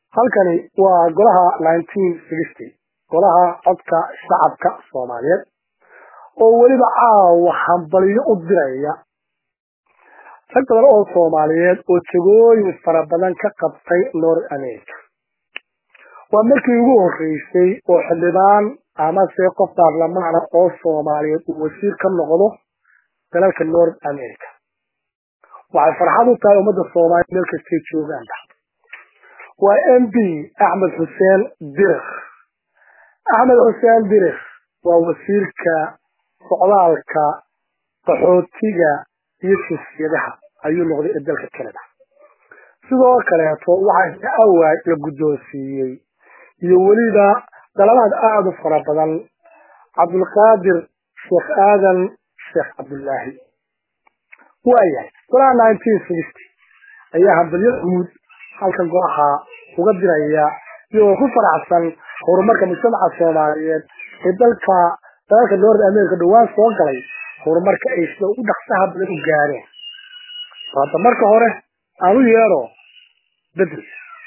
halkani waa golaha golaha codka shacabka soomaaliyeed oo weliba caawa hambalyo u diraya rag badan oo soomaaliyeed oo jagooyin fara badan ka qabtay north america waa markii ugu horeysay oo xildhibaan amase qof baarlamaana oo soomaaliyeed uu wasiir ka noqdo dalalka north america waxay farxad u tahay ummadda soomaaliya meel kastay joogaanba waa m b axmed xuseen dirir axmed xuseen dirir waa wasiirka socdaalka qaxootiga iyo jinsiyadaha ayuu noqday ee dalka canada sidoo kaleeto waxaa awaay la guddoonsiiyey iyo weliba dalabaad aada u fara badan cabdulqaadir sheekh aadan sheekh cabdullaahi waayahay golaha nineteen sixty ayaa hambalyo guud halkan golaha uga diraya iyagoo ku faraxsan horumarka mujtamaca soomaaliyeed ee dalka dalalka north america dhawaan soo galay horumarka ay sida ugu dhaqsaha badan u gaareen hadda marka hore aan u yeero bedel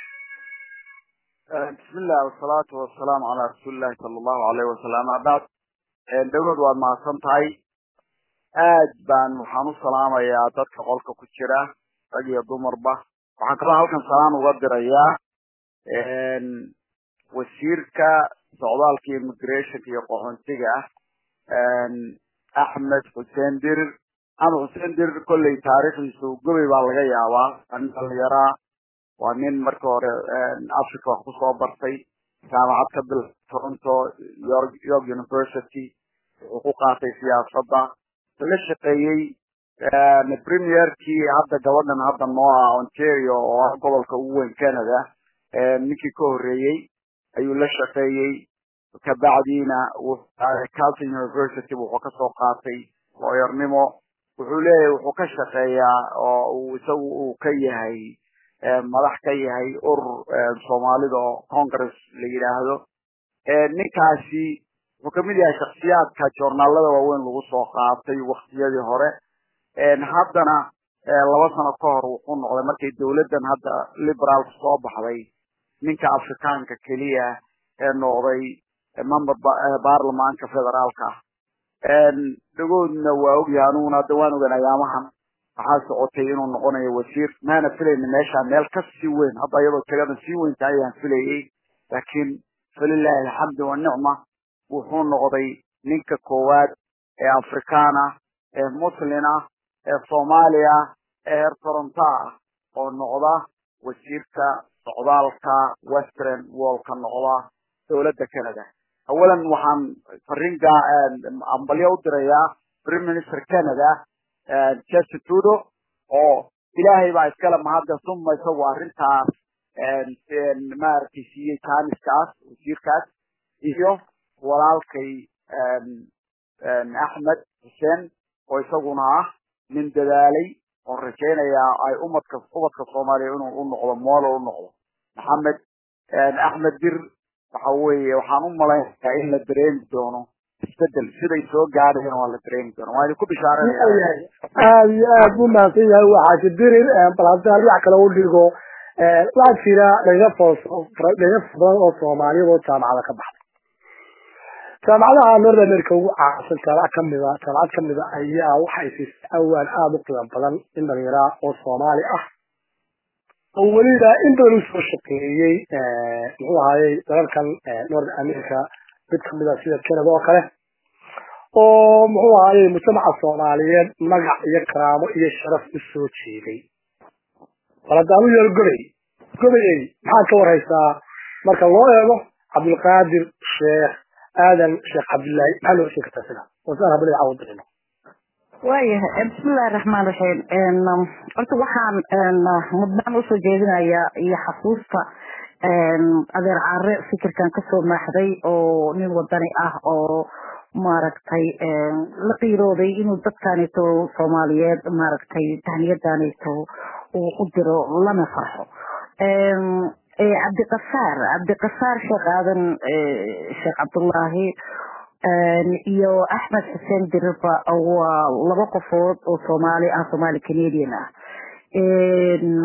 bismillahi wasalaatu wasalaamu calaa rasuulillahi sala allahu alayhi wasalam abacd dawlad waad mahadsan tahay aad baan waxaan u salaamayaa dadka qolka ku jira rag iyo dumarba waxaan kaloo halkan salaan uga dirayaa wasiirka socdaalka immigrationka iyo qaxoontiga axmed xuseen dirir axmed xuseen dirir kolley taariikhdiisu gobey baa laga yaabaa nin dhalinyaraa waa nin marka hore africa wax kusoo bartay jaamacad ka bil toronto york york university wuxuu ku qaatay siyaasadda la shaqeeyey premierkii hadda gabadhan hadda noo ah ontario oo ah gobolka ugu weyn canada ninkii ka horreeyey ayuu la shaqeeyey kabacdiina calton university wuxuu kasoo qaatay looyarnimo wuxuu leeyahay wuxuu ka shaqeeyaa oo uu isagu uu ka yahay madax ka yahay urur soomaalida oo congress la yidhaahdo ninkaasi wuxuu kamid yahay shaksiyaadka joornaalada waaweyn lagu soo qaatay waktiyadii hore haddana laba sano ka hor wuxuu noqday markay dawladdan hadda liberaalka soo baxday ninka afrikaanka keliya ee noqday member baarlamaanka federaalka dhagoodna waa ogyahay aniguna hadda waan ogan ayaamahan waxaa socotay inuu noqonayo wasiir maana filayna meesha meel ka sii weyn hadda iyadoo tirada sii weynta ayaan filayay laakiin falilahi alxamdu wanicma wuxuu noqday ninka koowaad ee afrikaana ee muslina ee soomaaliya ee heer toronto ah oo noqda wasiirka socdaalka western worldka noqda dowladda canada awalan waxaan fariin ambalyo u dirayaa prime minister canada jesse trudo oo ilaahay baa iskale mahadda suma isagu arrintaas maaragtay siiyey jaaniskaas wasiirkaas iyo walaalkay axmed xuseen oo isaguna ah nin dadaalay oon rajaynayaa ay umadka ubadka soomaaliya inuu u noqdo moolo u noqdo maxamed axmed dir waxa weeye waxaan u malaynayaa in la dareemi doono isbedel siday soo gaadhayna waa la dareemi doona waa idinku bishaaranaya aada iyo aad bu mahadsan yahay waxaa jidirir bal haddii aan dhinac kale u dhigo waxaa jira dhaga foo dhaga badan oo soomaaliyad oo jaamacada ka baxday jaamacadaha north america ugu caansan jaamacad kamida jaamacad kamida ayaa waxay siisay awaan aada u qiimo badan in dhalinyaraa oo soomaali ah oo weliba in badan usoo shaqeeyey muxuu ahayey dalalkan north america mid kamida sida canada oo kale oo muxuu ahayey mujtamaca soomaaliyeed magac iyo karaamo iyo sharaf usoo jeeday bal haddaan u yeelo gobey gobeyey maxaad ka warhaysaa marka loo eego cabdulqaadir sheekh aadan sheekh cabdullaahi maxaa loo sheegi kartaa sida wasaan habli caawin dirino waayahay bismillahi raxmaan raxiim horta waxaan mudnaan usoo jeedinayaa iyo xasuusta adeer caare fikirkan kasoo maaxday oo nin wadani ah oo maaragtay la qiirooday inuu dadkaneeto soomaaliyeed maaragtay tahniyadaneeto uu u diro lana farxo cabdiqafaar cabdiqafaar sheekh aadan sheekh cabdullaahi iyo axmed xuseen diriba waa laba qofood oo soomaali ah soomaali canadian ah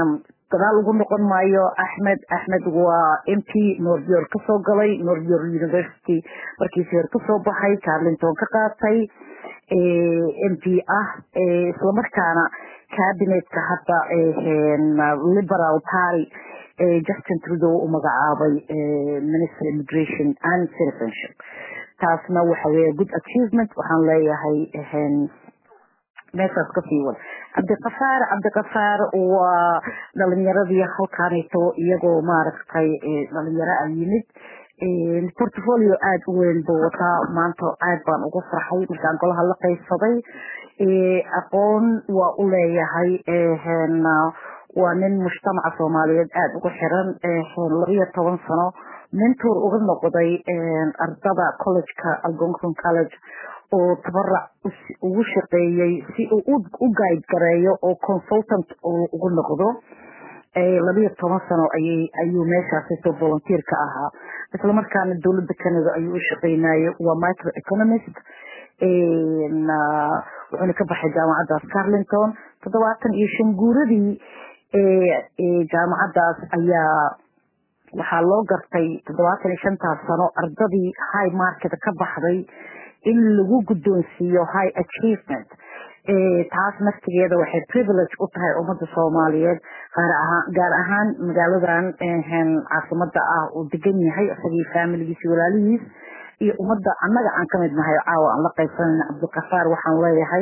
gadaal ugu noqon maayo axmed axmed waa m p northyor kasoo galay northyor university markiisi hore kasoo baxay carlinton ka qaatay m p ah islamarkaana cabinetka hadda liberal party justin trudeau u magacaabay minister immigration and citizenship taasna waxa weeye good achievement waxaan leeyahay meeshaas kasii wad cabdikafaar cabdikafaar waa dhalinyaradii halkaanito iyagoo maaragtay dhalinyaro a yimid portfolio aada u weyn buu wataa maanta aad baan ugu farxay markaan golaha la qaybsaday aqoon waa u leeyahay waa nin mujtamaca soomaaliyeed aada ugu xiran labiyo toban sano mentor uga noqday ardada collegeka algonson college oo tabarac ugu shaqeeyey si uu u guide gareeyo oo consultant ugu noqdo labiyo toban sano ayay ayuu meeshaasito volunteer ka ahaa islamarkaana dowladda canada ayuu u shaqeynayay waa micro economist wuxuuna ka baxay jaamacaddaas carlinton toddobaatan iyo shan guuradii jaamacaddaas ayaa waxaa loo gartay toddobaatan iyo shantaas sano ardadii high market ka baxday in lagu guddoonsiiyo high achievement taas naftigeeda waxay privilege u tahay ummadda soomaaliyeed gaar ahaan magaaladan caasimada ah uu degan yahay isagii faamiligiisi walaalihiis iyo ummadda annaga aan kamid nahay caawa aan la qaybsanayna cabdikafaar waxaan leeyahay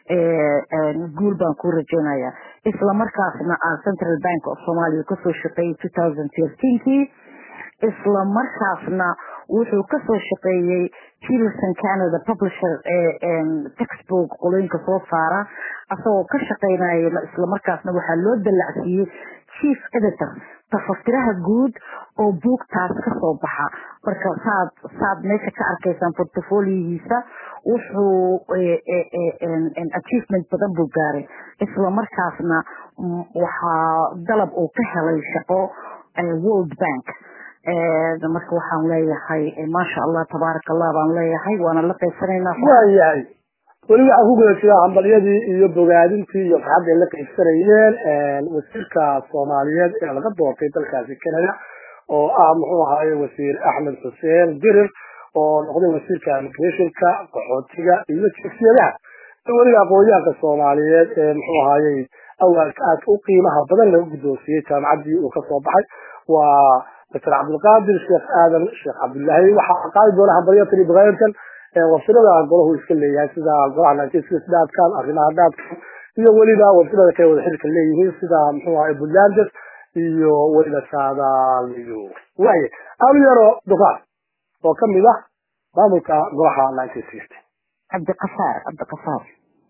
guul baan ku rajeynaya isla markaasna aan central bank of somalia kasoo shaqeeyey two thousand thirteenkii isla markaasna wuxuu kasoo shaqeeyey peterson canada publisher textbook qolooyinka soo saara asagoo ka shaqeynaya islamarkaasna waxaa loo dallacsiiyey chief editor tafatiraha guud oo buugtaas kasoo baxa marka saad saad meesha ka arkaysaan portfoliohiisa wuxuu achievement badan buu gaaray isla markaasna waxaa dalab uu ka helay shaqo world bank marka waxaan leeyahay maasha allah tabaaraka allah baan leeyahay waana la qaybsanaynaa waayahay weli waxaan ku guda jiraa hambalyadii iyo bogaadintii iyo farxadda ay la qaybsanayeen wasiirka soomaaliyeed ee laga doortay dalkaasi canada oo ah muxuu ahaaye wasiir axmed xuseen dirir oo noqday wasiirka immigrationka qaxootiga iyo jinsiyadaha weliga aqoonyahanka soomaaliyeed ee muxuu ahaayey awaalka aad u qiimaha badan laga guddoonsiiyey jaamacaddii uu kasoo baxay waa doctor cabdulqaadir sheekh aadan sheekh cabdullaahi waxaa qaadi doona hambalyatani bakayrkan wafsirada golahu iska leeyahay sida golaha nineteen dhaadkan arrimaha dhaadkan iyo weliba wafsirada kale wada xilka leeyihiin sida muxuu ahay buntlandes iyo weliba saadaaliyo waaye aanu yaro dukaan oo kamid ah maamulka golaha nineteen sixty cabdiqafaar cabdiqafaar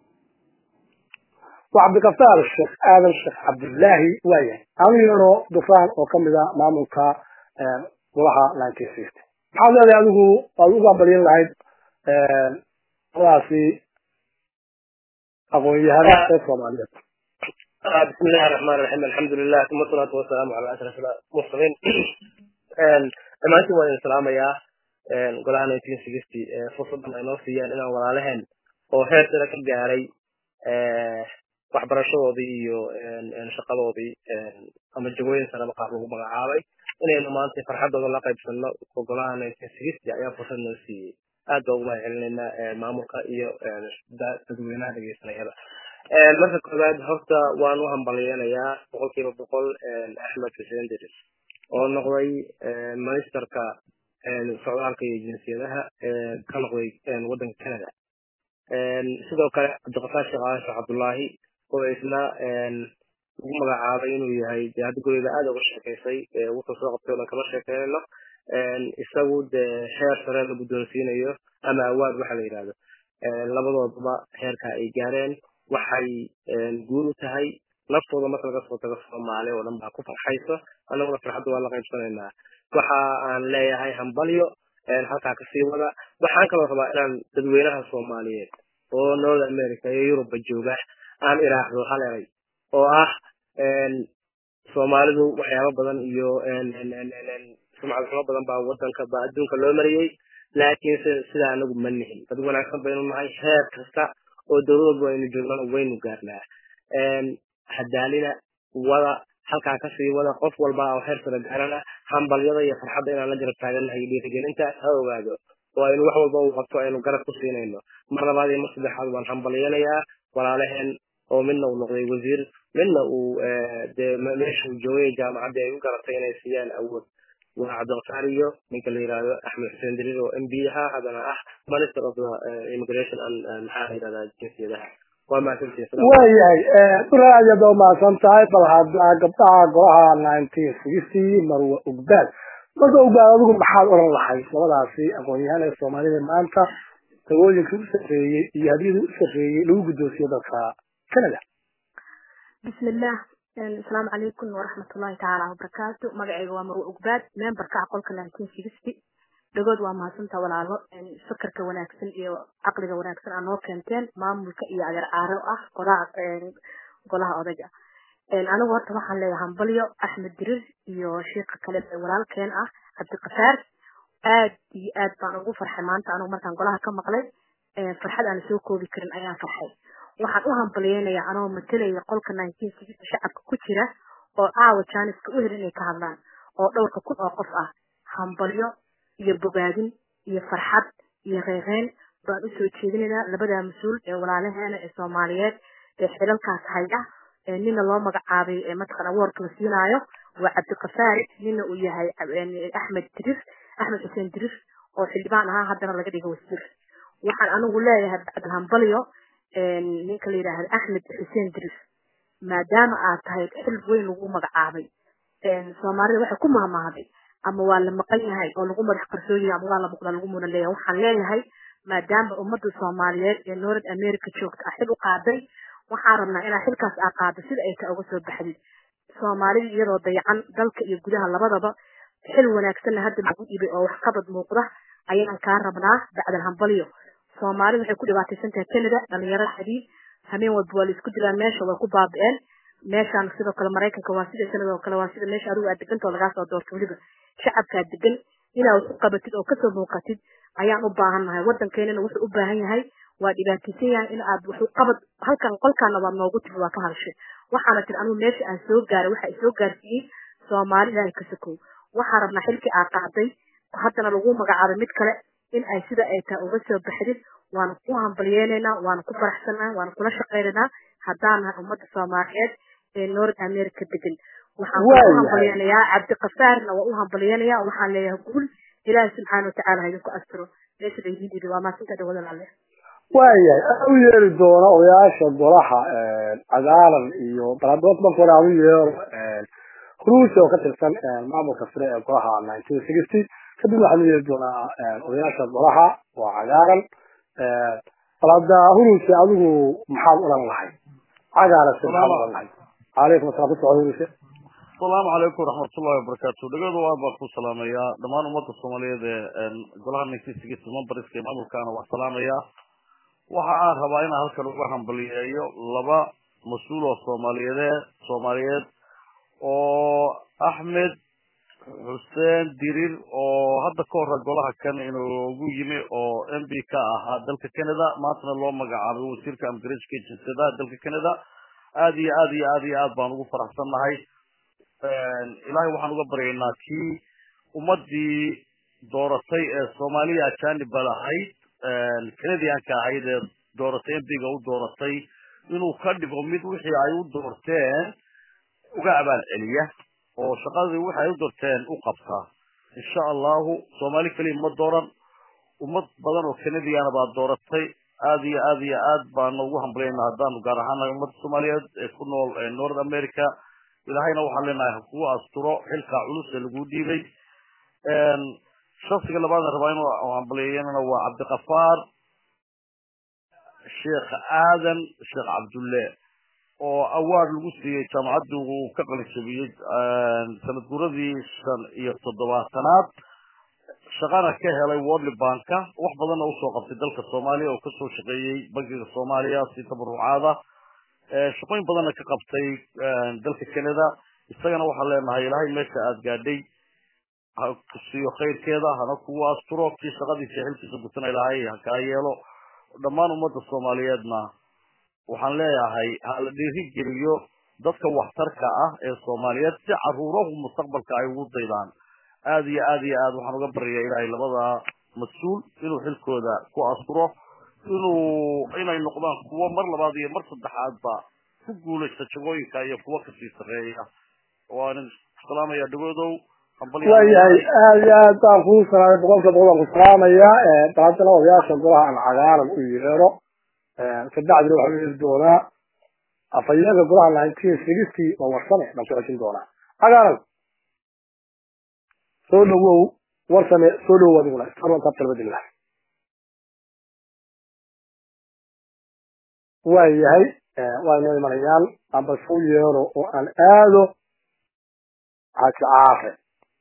waa cabdikafaar sheekh aadan sheekh cabdullaahi waayahay aanu yaro dufaan oo kamid ah maamulka golaha nineteen sixty maxaad leedahay adigu waad uga balyan lahayd daasi aqoon-yahana ee soomaaliyeed بسم الله الرحمن الرحيم الحمد لله ثم الصلاة والسلام على أشرف المرسلين dhammaantiin waan idin salaamayaa golaha nineteen sixty fursadan ay noo siiyaan inaan walaalaheen oo heer sare ka gaaray waxbarashadoodii iyo shaqadoodii ama jagooyin sareba qaar lagu magacaabay inaynu maanta farxadooda la qaybsano golaha nineteen sixty ayaa fursad noo siiyey aad baa ugu mahad celinaynaa maamulka iyo dadweynaha dhegeysanayada marka koowaad horta waan u hambalyeynayaa boqol kiiba boqol axmed xuseen diris oo noqday ministerka socdaalka iyo jinsiyadaha ka noqday waddanka canada sidoo kale cabdiqafaar sheekh aadan sheekh cabdullaahi oo isna ugu magacaabay inuu yahay dee hadda gurida aada uga sheekaysay wuxuu soo qabtay o dhan kama sheekeynayno isagu dee heer sare la guddoonsiinayo ama awaad waxa la yidhahdo labadooduba heerka ay gaareen waxay guul u tahay naftooda marka laga soo tago soomaali oo dhan baa ku farxayso annaguna farxadda waa la qaybsanaynaa waxa aan leeyahay hambalyo halkaa kasii wada waxaan kaloo rabaa inaan dadweynaha soomaaliyeed oo north america iyo yuruba jooga aan iraahdo hal eray oo ah soomaalidu waxyaabo badan iyo sumcad xumo badan baa wadanka baa adduunka loo mariyey laakiin sidaa anagu ma nihin dad wanaagsan baynu nahay heer kasta oo dowlad walba aynu joognana waynu gaarnaa hadaalina wada halkaa kasii wada qof walba oo heer sare gaarana hambalyada iyo farxadda inaan la garab taagannahay iyo dhiirigelinta ha ogaado oo aynu wax walba uu qabto aynu garab ku siinayno mar labaad iyo mar saddexaad waan hambalyanayaa walaalaheen oo midna uu noqday wasiir midna uu dee meeshuu joogay jaamacaddii ay u garatay inay siiyaan awood waa cabdilqaar iyo ninka la yihahdo axmed xuseen dariir oo m b ahaa haddana ah minister of the immigration and maxaa la yihahdaa jinsiyadaha waa mahadsantihin waayahay dura aad yaad umahadsan tahay bal hadda gabdhaha golaha nineteen sixty marwa ugbaad marka ugbaad adigu maxaad oran lahayd labadaasi aqoon-yahaan ee soomaalida maanta dagooyinka u sarreeyey iyo hadiyada u sarreeyey lagu guddoonsiyo dadka canada bismillah asalaamu calaykum waraxmatullahi tacaala wabarakaatu magacayga waa marwe ugbaad memberka aqolka nineteen sixty dhagood waa mahadsantaa walaalo fakarka wanaagsan iyo caqliga wanaagsan aa noo keenteen maamulka iyo adeer caaro ah golaha golaha odayga anigu horta waxaan leeyahay hambalyo axmed dirir iyo sheika kale ee walaalkeen ah cabdiqafaar aad iyo aad baan ugu farxay maanta anigu markaan golaha ka maqlay farxad aan soo koobi karin ayaan farxay waxaan u hambalyeynayaa anoo matalaya qolka nineteen sixty shacabka ku jira oo caawa jaaniska u hel inay ka hadlaan oo dhowrka kun oo qof ah hambalyo iyo bogaadin iyo farxad iyo reereyn baan usoo jeedinaynaa labadaa mas-uul ee walaalaheena ee soomaaliyeed ee xilalkaas haya nina loo magacaabay mataqan awoorka la siinaayo waa cabdiqafaari nina uu yahay axmed dirir axmed xuseen dirir oo xildhibaan ahaa haddana laga dhigo wasiir waxaan anigu leeyahay bacdal hambalyo ninka la yidhaahda axmed xuseen dirir maadaama aad tahay xil weyn lagu magacaabay soomaalida waxay ku mahmahday ama waa la maqan yahay oo lagu madax qarsoon yahay ama waa la muuqda lagu mudan leeyahay waxaan leeyahay maadaama ummadda soomaaliyeed ee north america joogta ah xil u qaaday waxaan rabnaa inaa xilkaas aa qaado sida ay ta uga soo baxdid soomaalida iyadoo dayacan dalka iyo gudaha labadaba xil wanaagsanna hadda lagu dhibay oo waxqabad muuqda ayaan kaa rabnaa bacdal hambalyo soomaalida waxay ku dhibaataysan tahay canada dhalinyarada xadiid hameen walba waa la isku dilaan meesha way ku baabi'een meeshaan sidoo kale maraykanka waa sida canada oo kale waa sida meesha adigu aad deganta oo lagaa soo doorto weliba shacabkaa degan inaa wax u qabatid oo kasoo muuqatid ayaan u baahannahay waddankeenana wuxuu u baahan yahay waa dhibaataysan yahay in aad wax u qabad halkan qolkaana waad noogu timi waa ka hadashay waxaana tiri anugu meesha aan soo gaaray waxa soo gaarsiiyey soomaali ilaahay ka sokow waxaan rabnaa xilkii aa qaaday haddana lagu magacaabay mid kale in ay sida ay tahay uga soo baxdid waanu ku hambalyeynaynaa waanu ku faraxsanahay waanu kula shaqaynaynaa haddaan nahay ummadda soomaaliyeed ee north america degan waxaan ku hambalyeynayaa cabdiqafaarna waa u hambalyeynayaa waxaan leeyahay guul ilaahi subxaana watacaala ha idinku astiro meesha laydin dhibi waa maasinta dhawada laale waayahay aan u yeeri doono odayaasha golaha cagaaran iyo baladood marka hore aan u yeero ruusia oo ka tirsan maamulka sare ee golaha nineteen sixty kadib waxaan u yeeri doonaa odayaasha golaha waa cagaaran bal hadda huruuse adigu maxaad odhan lahay cagaaran se maxaad odhan lahay calaykum asalaam kusoco huruuse asalaamu calaykum waraxmatullahi wabarakaatu dhegadu aad baan ku salaamayaa dhammaan ummadda soomaaliyeed ee golaha nineteen sixty memberska ee maamulkaana waa salaamayaa waxa aan rabaa inaan halkan uga hambaliyeeyo laba mas-uul oo soomaaliyeed soomaaliyeed oo axmed xuseen dirir oo hadda ka hore golaha kan inoogu yimi oo m b ka ahaa dalka canada maantana loo magacaabay wasiirka amgarejka jinsiyadaha dalka canada aad iyo aad iyo aad iyo aad baan ugu faraxsannahay ilaahay waxaan uga baryaynaa kii ummadii dooratay ee soomaaliya ajanibad ahayd canadianka ahayd ee dooratay m b-ga u dooratay inuu ka dhigo mid wixii ay u doorteen uga abaal celiya oo shaqadii wixi ay u doorteen u qabtaa insha allahu soomaali keliya ma dooran ummad badan oo canadiana baa dooratay aad iyo aad iyo aad baana ugu hambalyayna haddaanu gaar ahaanahay ummadda soomaaliyeed ee ku nool north america ilaahayna waxaan leenahay ha kugu asturo xilkaa culus ee lagu dhiibay shaksiga labaadna rabaa inuu hambalyeeyanana waa cabdiqafaar sheekh aadan sheekh cabdulle oo awaard lagu siiyey jaamacaddi uu ka qalinjabiyey sanad guradii shan iyo toddobaatanaad shaqana ka helay worldly banka wax badanna usoo qabtay dalka soomaaliya oo kasoo shaqeeyey bankiga soomaaliya si tabarucaada shaqooyin badanna ka qabtay dalka canada isagana waxaan leenahay ilaahay meesha aada gaadhay ha kusiiyo khayrkeeda hana kugu asturo kii shaqadiisa xilkiisa gutana ilaahay ha kaa yeelo dhammaan ummadda soomaaliyeedna waxaan leeyahay ha la dhiiri geliyo dadka waxtarka ah ee soomaaliyeed si caruurahu mustaqbalka ay ugu daydaan aad iyo aad iyo aad waxaan uga baryayaa ilaahay labada mas-uul inuu xilkooda ku asturo inuu inay noqdaan kuwo mar labaad iyo mar saddexaadba ku guulaysta jagooyinka iyo kuwo kasii sarreeya waan salaamaya dhagoodow waayahay aad iyo aad baan kuu salaamay boqolka boqol baan ku salaamayaa daladana odayaasha golaha aan cagaaran u yeero kabacdina waxaa yeeli doonaa afhayeenka golaha nineteen sixty oo warsane baan ku xejin doonaa cagaaran soo dhawow warsane soo dhawow adiguna isarwantaab talbadillah waayahay waa inoo imanayaan amba soo yeero oo aan aado xaaji caafe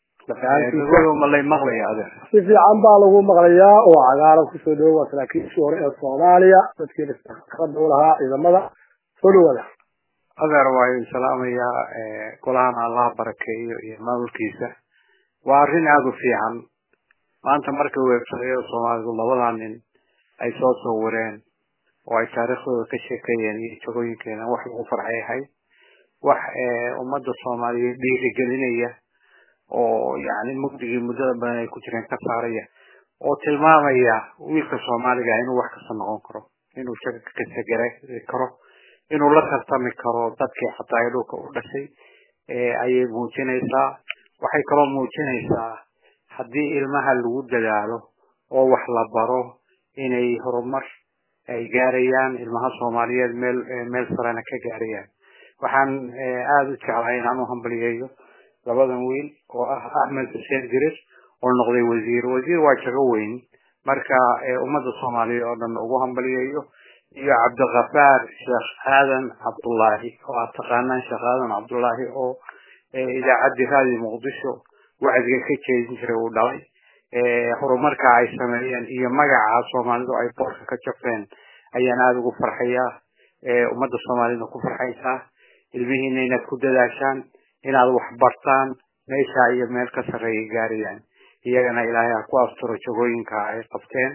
malay maqlaya adeer si fiican baa lagu maqlayaa oo cagaaran kusoo dhawo waa saraakiishii hore ee soomaaliya dadkii khibradda u lahaa ciidamada soo dhawaada adeer waa idin salaamayaa golahan allaha barakeeyo iyo maamulkiisa waa arrin aada u fiican maanta marka weebsadayada soomaalidu labadaa nin ay soo sawireen oo ay taariikhdooda ka sheekeeyeen iyo jagooyinkeena wax lagu farxay ahayd wax ummadda soomaaliyeed dhiirigelinaya oo yani mugdigii muddada badan ay ku jireen ka saaraya oo tilmaamaya wiilka soomaaliga inuu wax kasta noqon karo inuu shaga kasta gari karo inuu la tartami karo dadkii xataa ay dhulka u dhashay ayay muujinaysaa waxay kaloo muujinaysaa haddii ilmaha lagu dadaalo oo wax la baro inay horumar ay gaarayaan ilmaha soomaaliyeed meel meel sarena ka gaarayaan waxaan aada u jeclahay inaan u hambaliyeeyo labadan wiil oo ah axmed xuseen dirir oo noqday wasiir wasiir waa jago weyn marka ummadda soomaaliya oo dhan ugu hambaliyeeyo iyo cabdikafaar sheekh aadan cabdullaahi oo aad taqaanaan sheekh aadan cabdullaahi oo idaacaddii raadiyo muqdisho wacdiga ka jeedin jiray uu dhalay horumarka ay sameeyeen iyo magaca soomaalidu ay boorka ka jabteen ayaan aada ugu farxayaa ummadda soomaalida ku farxaysaa ilmihiina inaad ku dadaashaan inaad wax bartaan meesha iyo meel ka sarreeya gaarayaan iyagana ilaahay ha ku asturo jagooyinka ay qabteen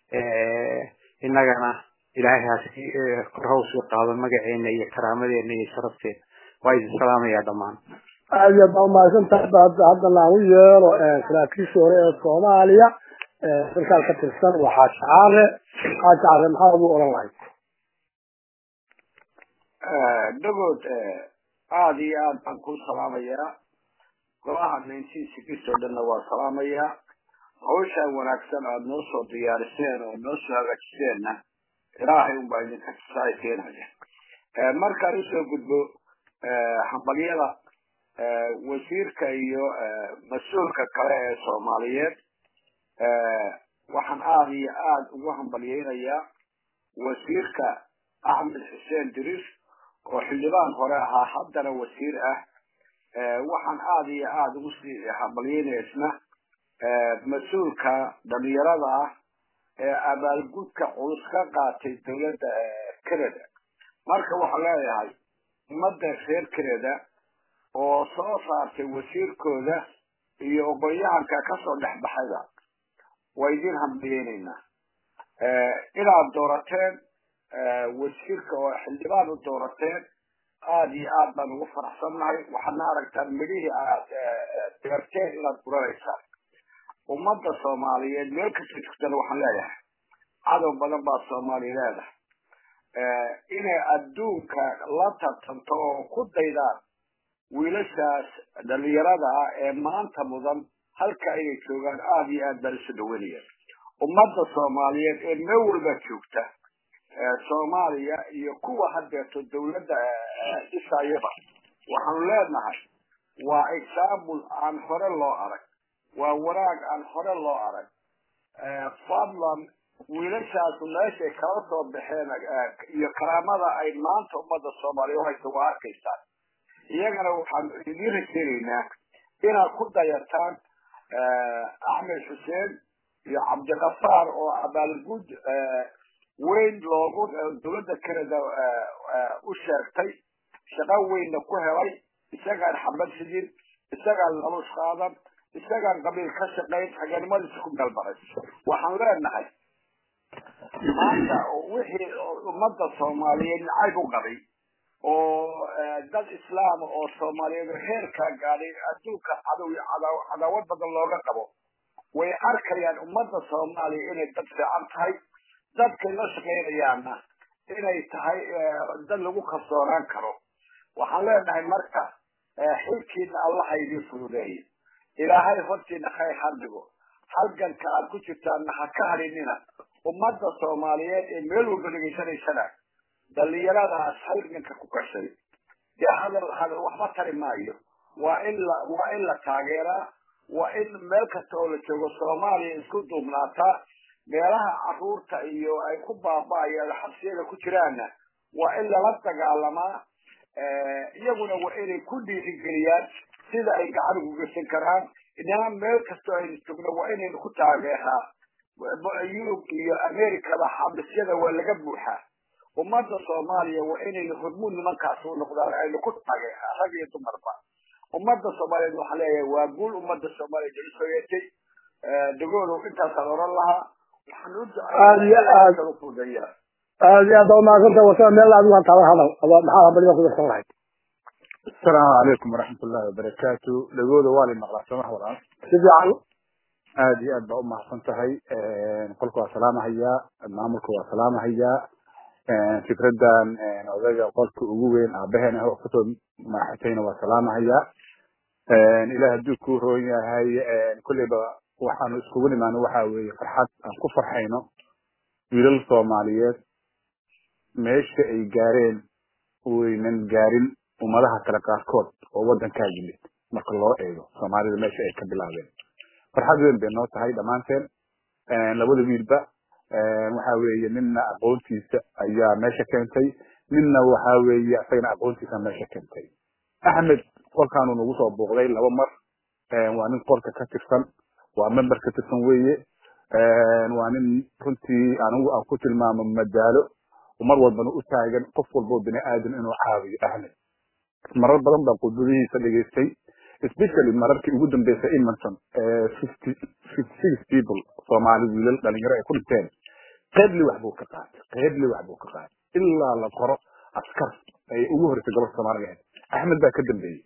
innagana ilaahay hasi kor hawsii qaado magaceena iyo karaamadeena iyo sharafteena waa idin salaamayaa dhammaan aad iyo aad baa umahadsantahay hadda haddana aan u yeelo saraakiishii hore ee soomaaliya dalkaas ka tirsan waa xaaji caare xaaji caare maxaa ugu oran lahayd dhagood aada iyo aad baan ku salaamayaa golaha nineteen sixty oo dhanna waa salaamayaa hawshaan wanaagsan aada noo soo diyaariseen oo noo soo hagaajiseenna ilaahay unbaa idinka tusaay keenaya markaan usoo gudbo hambalyada wasiirka iyo mas-uulka kale ee soomaaliyeed waxaan aada iyo aada ugu hambalyeynayaa wasiirka axmed xuseen dirir oo xildhibaan hore ahaa haddana wasiir ah waxaan aada iyo aada ugu sii hambalyeynaya isna mas-uulka dhalinyarada ah ee abaalgudka culus ka qaatay dowladda canada marka waxaan leeyahay ummadda reer canada oo soo saartay wasiirkooda iyo oqonyahanka kasoo dhex baxayba waa idin hambaliyeynaynaa inaad doorateen wasiirka oo xildhibaan u doorateen aada iyo aad baan ugu faraxsannahay waxaadna aragtaan midhihii aad deerteen inaad guranaysaan ummadda soomaaliyeed meel kasta joogtana waxaan leeyahay cadow badan baa soomaaliya leedahay inay adduunka la tartanto oo ku daydaan wiilashaas dhalinyarada ah ee maanta mudan halka inay joogaan aada iyo aad baan isu dhaweynaya ummadda soomaaliyeed ee meel walba joogta soomaaliya iyo kuwa haddeeto dawladda dhisayaba waxaanu leenahay waa example aan hore loo arag waa wanaag aan hore loo arag fadlan wiilashaasu meeshay kala soo baxeen iyo karaamada ay maanta ummadda soomaaliya uhaysa waa arkaysaan iyagana waxaan idiin rajeynaynaa inaad ku dayataan axmed xuseen iyo cabdikafaar oo abaalgud weyn loogu dowladda canada u sheegtay shaqo weynna ku helay isagaan xabad xidin isagaan lalus qaadan isagaan qabiil ka shaqayn haganimadiisa ku galbaray waxaan leenahay maanta wixii ummadda soomaaliyeed nacayb u qabay oo dad islaama oo soomaaliyeed heerkaa gaadhay adduunka cadow cadaawad badan looga qabo way arkayaan ummadda soomaaliya inay dad fiican tahay dadkay la shaqaynayaanna inay tahay dad lagu kalsoonaan karo waxaan leenahay marka xilkiina allaha idiin fududeeyo ilaahay hortiina khayr ha dhigo halganka aad ku jirtaanna ha ka hadhinina ummadda soomaaliyeed ee meel walba dhegaysanaysana dhalinyaradaas halganka ku gashay dee hadal hadal waxba tari maayo waa in la waa in la taageeraa waa in meel kasta oo la joogo soomaaliya isku duubnaataa meelaha caruurta iyo ay ku baaba'ayaan xabsiyada ku jiraanna waa in lala dagaalamaa iyaguna waa inay ku dhiirigeliyaan sida ay gacan ugu geysan karaan inana meel kastoo aynu joogno waa inaynu ku taageeraa yurub iyo americaba xabisyada waa laga buuxaa ummadda soomaaliya waa inaynu hormuud nimankaas u noqdaan aynu ku taageeraa rag iyo dumarba ummadda soomaaliyeed waxaan leeyahay waa guul ummadda soomaaliya jeli soo yeetay dagoodow intaasaan oran lahaa waxaan u aad iyo aad fudeeya aad iyo aad baa umahadsanta wasana meel adigu aan taala hadal aba maxaa habaliga ku darsan lahayd asalaamu calaykum waraxmat ullahi wabarakaatu dhagooda waa la maqlaa sooma walaal si fiican aad iyo aad baa umahadsan tahay qolka waa salaamahayaa maamulka waa salaamahayaa fikradan odayga qolka ugu weyn aabaheen ah oo kasoo maaxatayna waa salaamahayaa ilaah hadduu ku roon yahay kolleyba waxaanu iskugu nimaano waxa weeye farxad aan ku farxayno wiilal soomaaliyeed meesha ay gaareen waynan gaarin ummadaha kale qaarkood oo waddankaa yimid marka loo eego soomaalida meesha ay ka bilaabeen farxad weyn bay noo tahay dhammaanteen labada wiilba waxa weeye ninna aqoontiisa ayaa meesha keentay ninna waxa weeye isagana aqoontiisa meesha keentay axmed qolkaanu nagu soo booqday laba mar waa nin qolka ka tirsan waa member ka tirsan weeye waa nin runtii anigu aan ku tilmaamo madaalo mar walbana u taagan qof walbo bini aadam inuu caawiyo ahmed marar badan baan khudbadihiisa dhegaystay especially mararkii ugu dambeysay imanson fifty fifty six people soomaali wiilal dhalinyaro ay ku dhinteen qeybli wax buu ka qaatay qeybli wax buu ka qaatay ilaa la qoro askar ay ugu horeysay gobolka soomaaliga ahayd axmed baa ka dambeeyey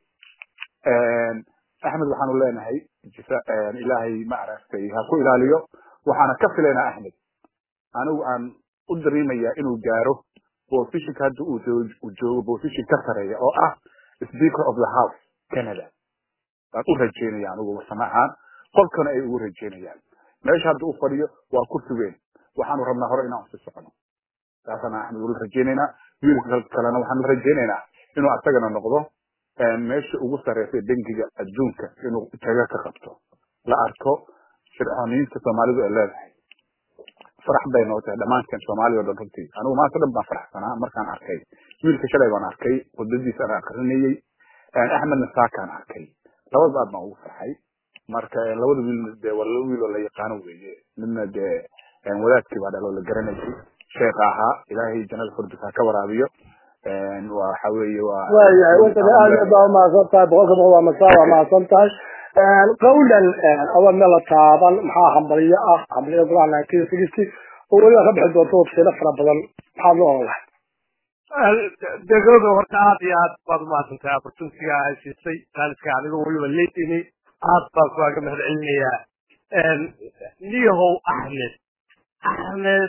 axmed waxaanu leenahay ilaahay ma aragtay ha ku ilaaliyo waxaana ka filaynaa axmed anigu aan u dareemayaa inuu gaaro positionka hadda uu joogo position ka sareeya oo ah speaker of the house canada baan u rajeynaya anigu warsamo ahaan qolkana ay ugu rajeynayaan meesha hadda u fadhiyo waa kursi weyn waxaanu rabnaa hore inaan usi socono taasana axmed ula rajeynaynaa wiilka kalena waxaan la rajeynaynaa inuu asagana noqdo meesha ugu sareysa bangiga adduunka inuu taga ka qabto la arko fircooniyiinta soomaalidu ay leedahay farax bay noo tahay dhammaanteen soomaaliya o dhan runtii anigu maanta dhan baan faraxsanaa markaan arkay wiilka shalay baan arkay khudbadiisa aan akrinayey axmedna saakaan arkay labadaba aad baan ugu farxay marka labada wiilna dee waa laba wiil oo la yaqaano weeye midna dee wadaadkii baa dhaloo la garanayay sheekha ahaa ilaahay jannada furdis ha ka waraabiyo waxa weeye waa waayahay wankana aad iyo aad baa umahadsan tahay boqolka boqol waa masaa waa mahadsan tahay qawlan aba meel la taaban maxaa hambalyo ah hambalyo golaha nineteen sixty oo weliba ka bixi doonto wabsiyado fara badan maxaad la oran lahay degooda horta aad iyo aad baad umahadsantahay opportunitiga ay siisay jaaniska adigoo weliba leedini aad baan kuwaaga mahad celinayaa niyahow axmed axmed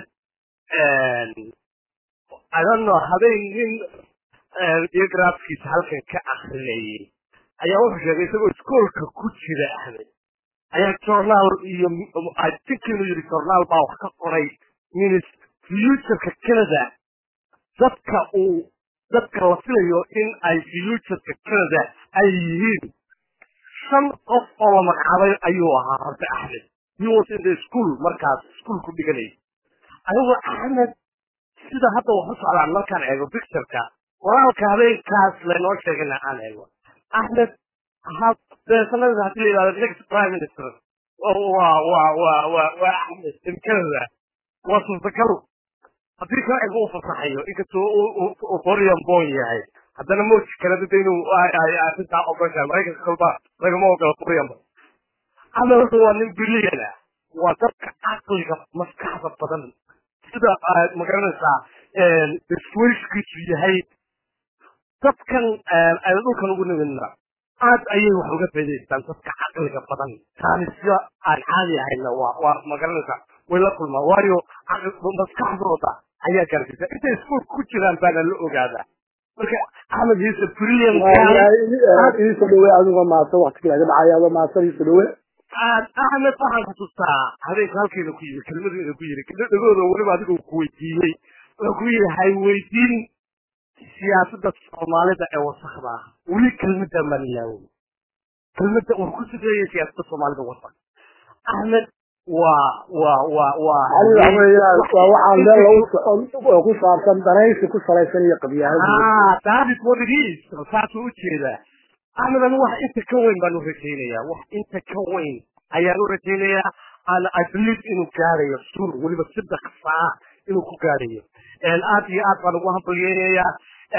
I don't know habeen nin biografkiisa halkan ka akrinayay ayaa wuxuu sheegay isagoo iskoolka ku jira axmed ayaa journaal iyo I think inuu yidhi journaal baa wax ka qoray minis futureka canada dadka uu dadka la filayo in ay futureka canada ay yihiin shan qof oo la magacaabay ayuu ahaa horta axmed he was in the school markaas iskuolku dhiganayay anigoo axmed sida hadda wax u socdaan markaan eego pictureka qoraalka habeenkaas laynoo sheegana aan eego axmed sanadii hadii la yidhahdo next prime minister waa waa waa waa waa axmed in canada waa suurtagal haddii sharciga uu fasaxayo inkastoo uu foreign born yahay haddana mooji kanada de inuu arrintaa ogoshahay maraykanka kalba lagama ogola foreign born axmed horta waa nin brilliant ah waa dadka caqliga maskaxda badan sida magaranaysaa swishkiisu yahay dadkan aynu dhulkan ugu nimidna aad ayay wax uga faa'idaystaan dadka caqliga badan taanisyo aan caadi ahayna waa waa magaranaysa way la kulmaan waayo maskaxdooda ayaa gaarsiisa intay iskuulka ku jiraan baana la ogaadaa marka axmed yuusuf brilliant iisoo dhawe adigo maasan waktiga laga dhacay adoo maasan iisoo dhawe axmed waxaan xusuustaa habeenka halkeeda ku yimi kelmadeeda ku yiri dhagooda weliba adigoo ku weydiiyey wuxuu ku yidhi hay weydiin siyaasadda soomaalida ee wasakda ah weli kelmadda maan ilaawey kelmadda war ku sifeeyey siyaasadda soomaalida wasak axmed waa waa waa waa ali waxa weeyaan waa waxaan meel lagu socon oo ku saabsan danaysi ku salaysan iyo qabyaanada ah that is what it is saasuu u jeedaa axmed anu wax inta ka weyn baan u rajaynayaa wax inta ka weyn ayaan u rajaynayaa ana i believe inuu gaarayo sur weliba sida kasaa inuu ku gaarayo aad iyo aad baan ugu hambalyeynayaa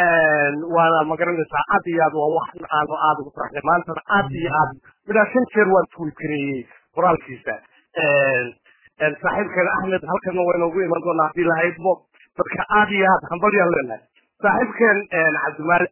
waana magaranaysaa aad iyo aad waa wax aanu aad ugu faraxday maantana aad iyo aad midhaa shan jeer waan tuulkareeyey qoraalkiisa saaxiibkeena axmed halkana waynoogu iman doonaa haddii lahaydbo marka aad iyo aad hambalyaan leenahay saaxiibkeen cabdimaali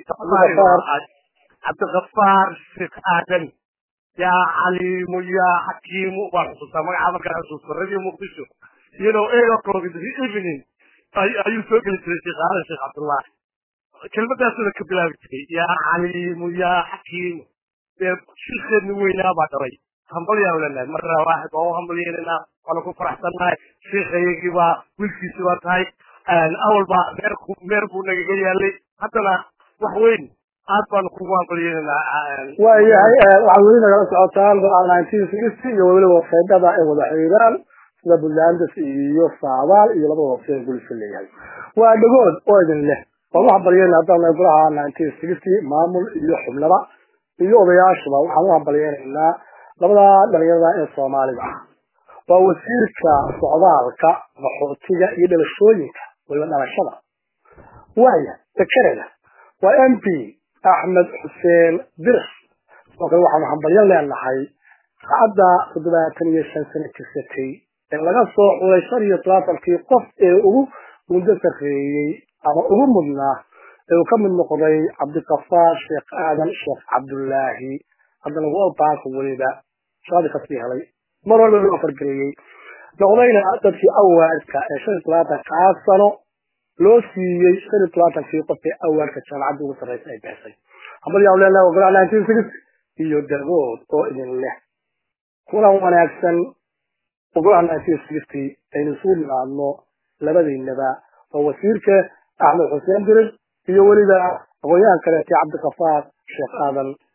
cabdi cabdiqafaar sheekh aadan yaa caliimu yaa xakiimu baan xusuustaa magaca markaan xusuusta radio muqdisho you know eight o'clock in the evening ayuu soo geli jiray sheekh aadan sheekh cabdullahi kelmadaasuna ka bilaabi jiray yaa caliimu yaa xakiimu dee shirkeedni weynaa baa dhalay hambalyaan leenahay marna waaxid waa u hambalyeynanaa waana ku faraxsannahay sheekhayagii baa wiilkiisi baa tahay awal baa meer meer buu nagaga yaalay haddana wax weyn aad baanu kugu hambalyeynanaa waayahay waxaad weli nagala socotaan go'aan nineteen sixty iyo weliba websaydada ay wada xiriiraan sida buntlandes iyo saabaal iyo labada websayt gulisha leeyahay waa dhagood oo idin leh waan u hambalyeyna haddaan nahay golaha nineteen sixty maamul iyo xubnaba iyo odayaashuba waxaan u hambalyeynaynaa labada dhalinyarada ee soomaalida ah waa wasiirka socdaalka qaxootiga iyo dhalashooyinka weliba dhalashada waaya dekereda waa m p axmed xuseen birs sidoo kale waxaanu hambalyan leenahay saacadda toddobaatan iyo shan sano jirsatay ee laga soo xulay shan iyo tobaatankii qof ee ugu muddo sarreeyey ama ugu mudnaa ee uu ka mid noqday cabdikafaar sheekh aadan sheekh cabdullaahi haddana walbanka weliba shaqadii kasii helay mar walba loo fargareeyey noqdayna dadkii awaadka ee shan iyo tobaatankaa sano loo siiyey shan iyo tobaatankii qof ee awaadka jaamacadda ugu sarreysa ay bixisay hambalyaa leenahay ogolaa nineteen six iyo dagood oo idin leh kulan wanaagsan ogolaha nineteen sixty aynu isugu nimaadno labadiinaba waa wasiirka axmed xuseen dirir iyo weliba aqoon-yahan kaleete cabdikafaar sheekh aadan